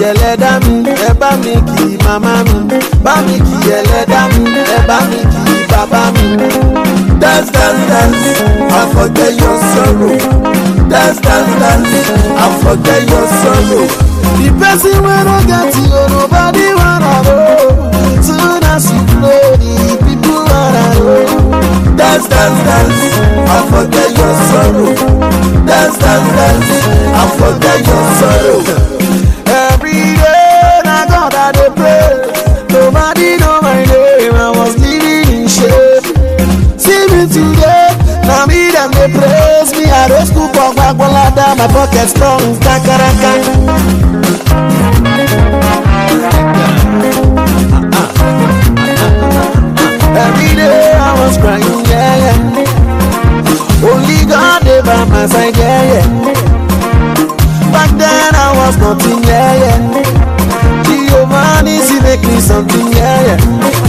ẹlẹ́dá mi ẹ bá mi kì í màmá mi bá mi kì í ẹlẹ́dá mi ẹ bá mi kì í bàbá mi. dance dance dance and forget your sorrow dance dance dance and forget your sorrow. the person wey no get you nobody wanna know soon as you blow the people wanna know. dance dance dance and forget your sorrow dance dance dance and forget your sorrow. every day na God I dey pray nobody know my name I was living in shame. See me today, now me them they praise me. I don't school for Gwagwalada, my pocket strong, kakaraka. Every day I was crying, yeah, yeah. Only God they by my side, yeah, yeah. Back then I was nothing, yeah, yeah. Giovanni, she make me something, yeah, yeah.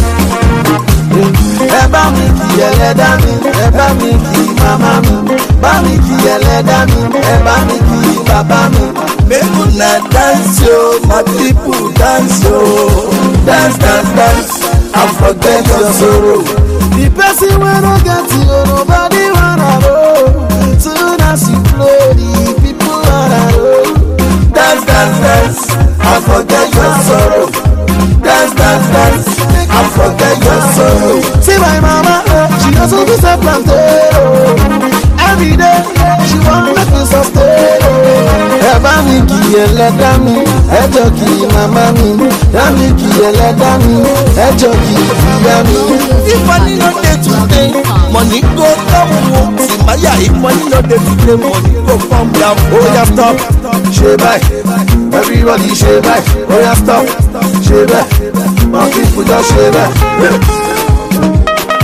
ẹ bá mi kì ẹlẹ́dá mi ẹ bá mi kì màmá mi bá mi kì ẹlẹ́dá mi ẹ bá mi kì bàbá mi. make una dance yo my people dance yo dance dance dance and forget your sorrow. the person wey no get you nobody wanna know soon as you blow the people wanna know. dance dance dance and forget your sorrow. dance dance dance and forget your sorrow. See my mama, eh, she also do self plantain. Oh. Every day she want make me sustain. Oh. Ẹ bá mi kì í ẹlẹ́dá mi, ẹ jọ kì í màmá mi. Yá mi kì í ẹlẹ́dá mi, ẹ jọ kì í ìyá mi. If money no dey today, money go down o. Simaya, if money no dey today, money go come down. Ó yá stop, ṣe báyìí. Everybody ṣe báyìí. Ó yá stop, ṣe báyìí. My people just ṣe báyìí.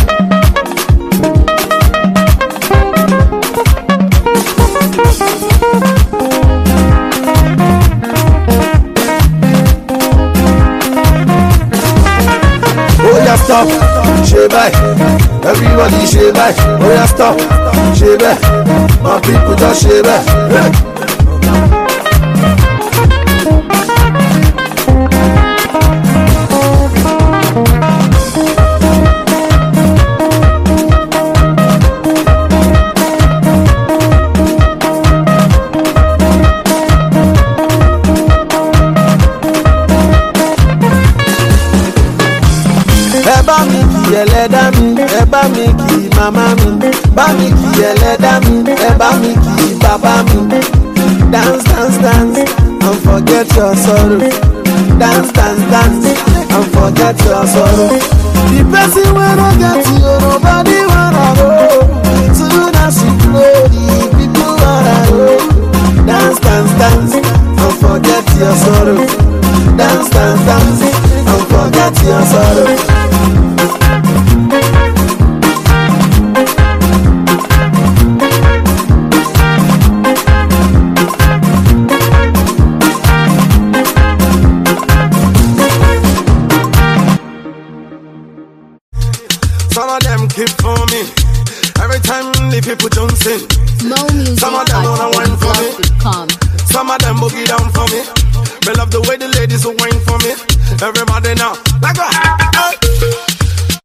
ó yá stop ṣe báyìí everybody ṣe báyìí ó yá stop ṣe bẹ́ẹ̀ my people just ṣe bẹ́ẹ̀. ẹ bá mi kì ẹlẹ́dá mi ẹ bá mi kì màmá mi bá mi kì ẹlẹ́dá mi ẹ bá mi kì bàbá mi. dance dance dance and forget your sorrow dance dance dance and forget your sorrow. the person wey no get you nobody wanna know soon as you blow the people wanna know. dance dance dance and forget your sorrow dance dance dance and forget your sorrow. Some of them keep for me. Every time the people don't sing. Mo music Some of them at wanna wine for me. com. Some of them boogie down for me. Me love the way the ladies will wine for me. Everybody now, like a hey.